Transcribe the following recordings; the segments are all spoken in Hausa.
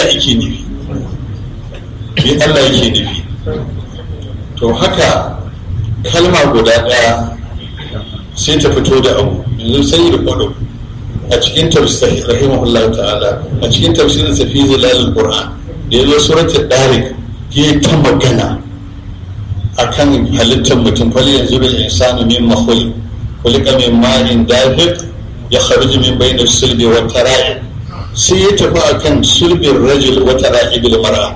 Allah yake nufi me Allah yake nufi to haka kalma guda ɗaya sai ta fito da abu yanzu sai da kwado a cikin tafsir rahimahullah ta'ala a cikin tafsirin sa fi zilalul qur'an da yazo suratul darik ya ta magana akan halittar mutum fali yanzu bil insanu min makhluq khuliqa min ma'in dafiq ya kharuju min bayni sulbi wa tara'i sai ya tafi akan sulbin rajul wa tara'i bil mar'a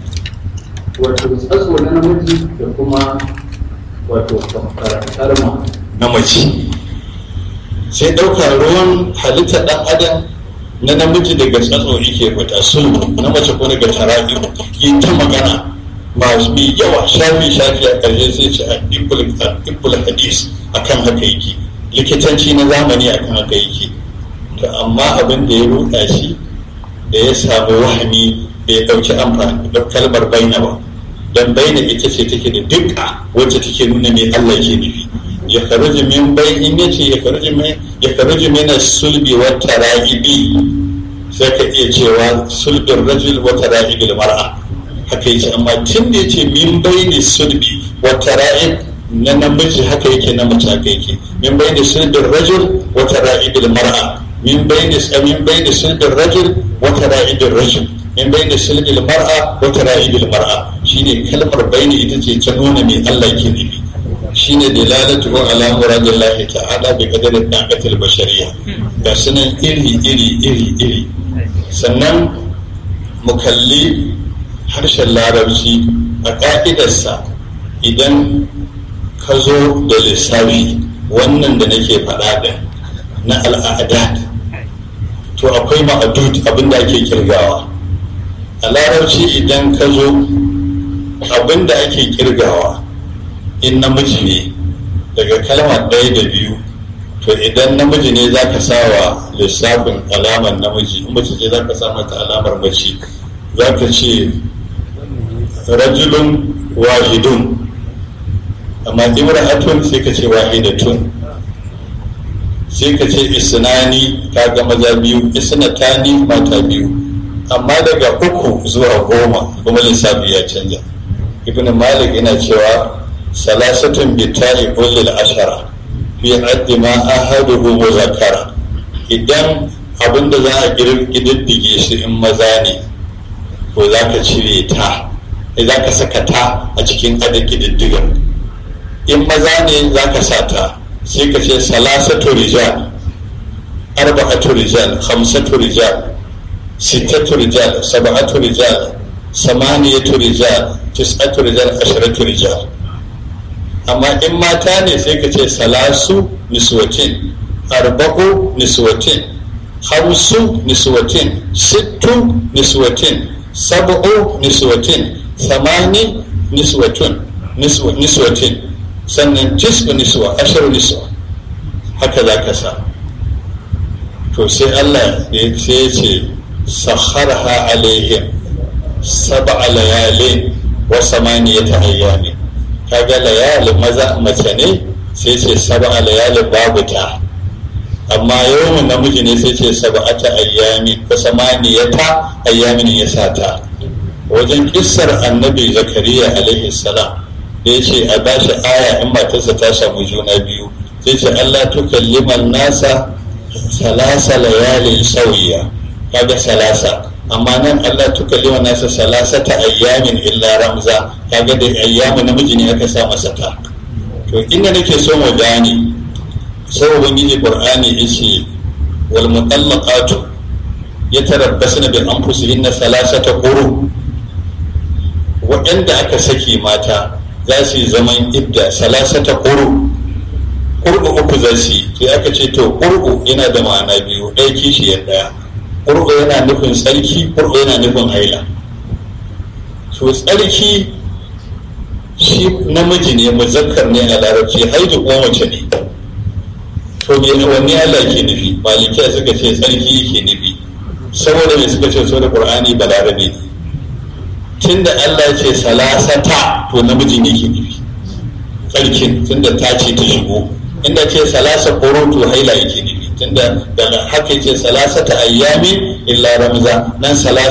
wato tsatso na namiji da kuma wato karma na mace sai ɗauka ruwan halittar ɗan adam na namiji daga tsatso yake fita sulhu na mace ko daga tarabi yi ta magana masu mai yawa shafi shafi a ƙarshe sai ce a ibul hadis akan haka yake likitanci na zamani akan haka yake to amma abin da ya ruɗa shi da ya samu wahami bai ɗauki amfani da kalmar baina ba don baina ita ce take da dukka wacce take nuna mai Allah ke nufi ya kharuji min bai in yace ya kharuji min ya kharuji min sulbi wa tara'ibi sai ka iya cewa sulbin rajul wa tara'ibil mar'a haka yace amma tun da yace min baini sulbi wa tara'ib na namiji haka yake na mace haka yake min baini sulbin rajul wa tara'ibil mar'a min baini min baini sulbin rajul wa tara'ibil rajul min baini sulbil mar'a wa tara'ibil mar'a shine kalmar baini ita ce ta nuna mai Allah ke nufi shine dalalatu ala muradillahi ta'ala bi qadari daqatil bashariyya ga sunan iri iri iri iri sannan mu kalli harshen larabci a ka'idarsa idan ka zo da lissafi wannan da nake faɗa da na al'adat to akwai ma'adud abinda ake kirgawa a larabci idan ka zo abinda ake kirgawa in namiji ne daga kalma ɗaya da biyu to idan namiji ne za ka sawa lissafin alamar namiji in mace ce za ka sa mata alamar mace za ka ce rajulun wahidun amma imra'atun sai ka ce wahidatun sai ka ce isnani ka ga maza biyu isnatani mata biyu amma daga uku zuwa goma kuma lissafi ya canja ibn malik yana cewa salasatun bitari ulil ashara fi addi ma ahaduhu muzakkara idan abinda za a kididdige shi in maza ne ko za ka cire ta za ka saka ta a cikin adadin kididdigar in maza ne za ka sa ta sai ka ce salasatu rijal arba'atu rijal khamsatu rijal sittatu rijal sab'atu rijal samaniyatu rijal tis'atu rijal asharatu rijal amma in mata ne sai ka ce salasu niswatin arba'u niswatin hamsu niswatin sittu niswatin sab'u niswatin samani niswatun niswatin sannan tis'u niswa asharu niswa haka za ka sa to sai Allah ya ce sakharha alaihim sab'a layalin wa samaniyata ayyamin kaga layalin maza mace ne sai ce sab'a layalin babu ta amma yawan namiji ne sai ce sab'ata ayyamin wa samaniyata ayyamin ya sa ta wajen kissar annabi zakariya alaihi salam da ya ce a bashi aya in matarsa ta samu juna biyu sai ce Allah tukalliman nasa salasa layalin sauya kaga salasa amma nan Allah tukallima nasa salasata ayyamin illa ramza kaga da ayyamin namiji ne aka sa masa ta to inda nake so mu gane sai ubangiji qur'ani yace wal mutallaqatu yatarabbasna bi anfusihinna salasata quru waɗanda aka saki mata za su yi zaman idda salasata quru qurbu uku za su yi sai aka ce to qurbu yana da ma'ana biyu ɗaya kishiyar ɗaya ƙurɓa yana nufin tsarki ƙurɓa yana nufin haila to tsarki shi namiji ne muzakkar ne a larabci haidu kuma mace ne to me wanne Allah ke nufi malikiya suka ce tsarki yake nufi saboda me suka ce so da qur'ani balarabe ne tunda Allah ya ce salasata to namiji ne ke nufi tsarkin tunda ta ce ta shigo inda ce salasa koro to haila yake nufi tunda daga haka ce salasata ayyamin illa ramza nan salasa